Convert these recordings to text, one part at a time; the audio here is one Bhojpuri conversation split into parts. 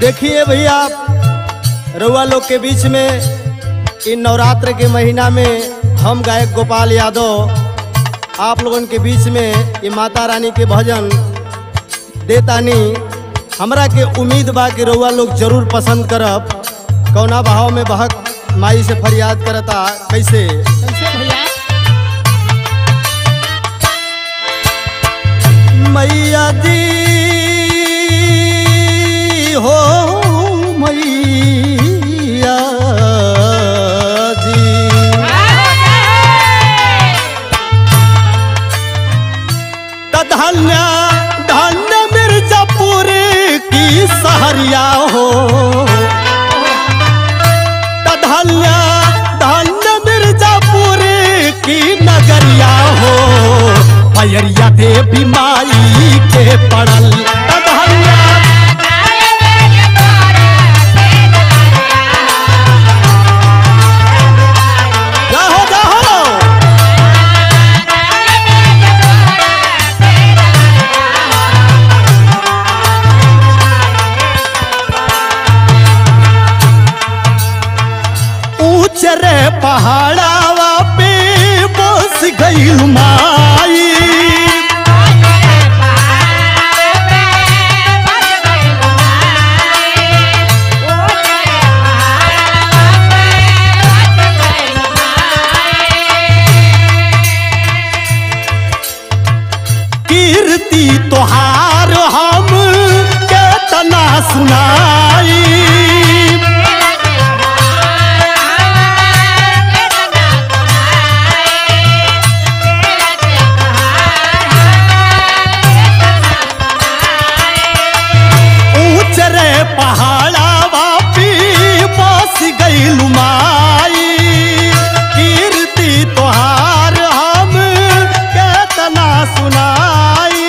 देखिए भैया रउआ लोग के बीच में इन नवरात्र के महीना में हम गायक गोपाल यादव आप लोगन के बीच में ये माता रानी के भजन देतानी हमरा के उम्मीद बा कि रउआ लोग जरूर पसंद करब कौना भाव में बहक माई से फरियाद करता कैसे कैसे भैया मैया जी हो मैया जी त धन्य धन्य मिर्जापुर की सहरिया हो त धन्य धन्य मिर्जापुर की नगरिया हो पयरिया देवी माई के पड़ल त धन्य जाहो जाहो ऊंच रे पहाड़ावा पे बस गईल माई कीर्ति तोहार हम केतना सुनाई ऊंच रे पहाड़ावा पे बस गईल माई कीर्ति तोहार हम केतना सुनाई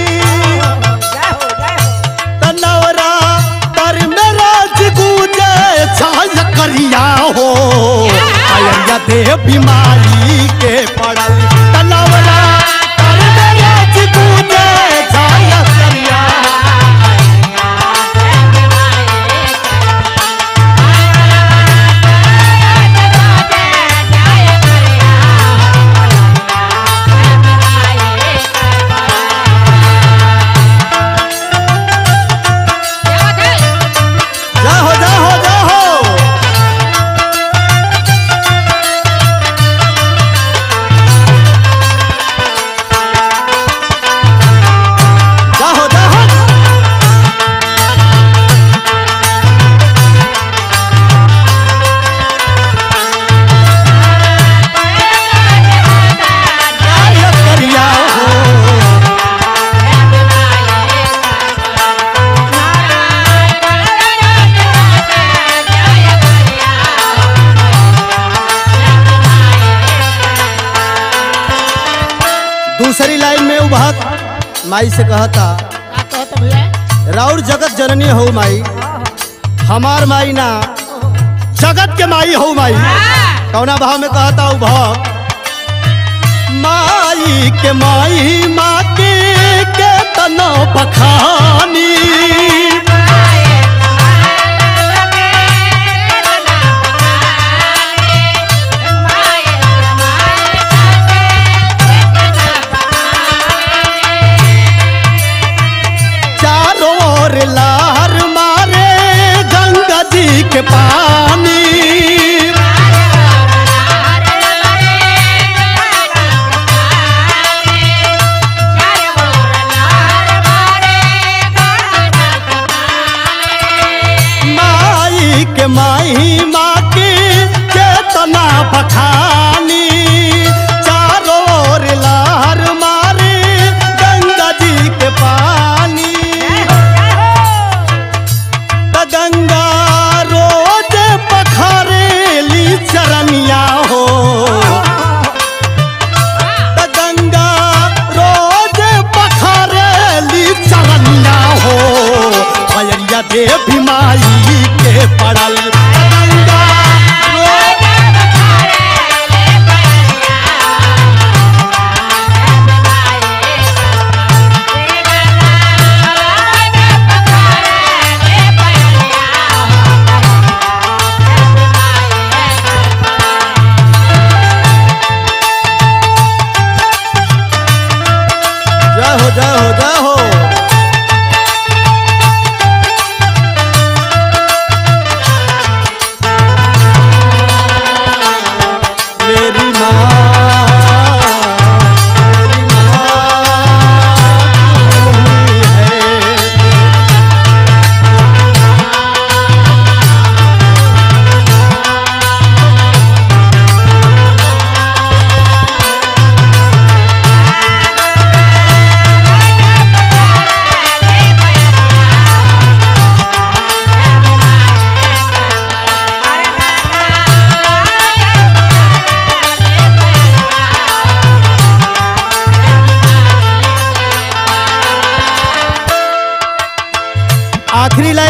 तनवरा पर में राज गूंजे छाय करिया हो अय्या देवी माई के पड़ल तनवरा पर में राज गूंजे छाय करिया जाहो जाहो जाहो जाहो जाहो छाय करिया हो दूसरी लाइन में उभत माई से कहता का कहत भैया राउर जगत जननी हो माई हमार माई ना जगत के माई हो माई कौना भाव में कहता उ भाव माई के माई माँ के के तनो बखानी चारों ओर लहर मारे गंगा जी के पानी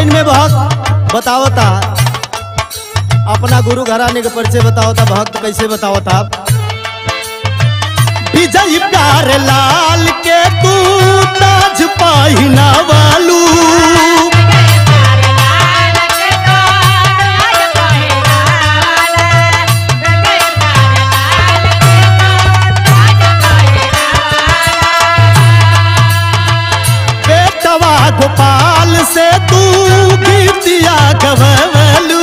लाइन में भक्त बतावता अपना गुरु घराने के परिचय बतावता भक्त कैसे बतावता विजय प्यार लाल के तू ताज पहिना वालू बेटवा गोपाल से तू गीतिया गवलू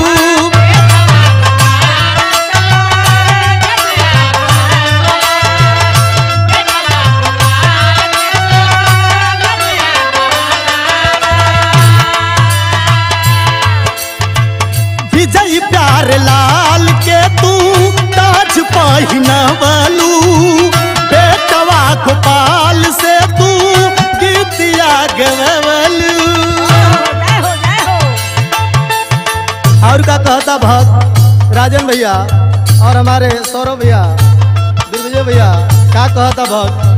विजय प्यार लाल के तू ताज पहिना वालू बेटवा गोपाल से तू गीतिया गवलू और का कहता भक्त राजन भैया और हमारे सौरभ भैया दिग्विजय भैया का कहता भक्त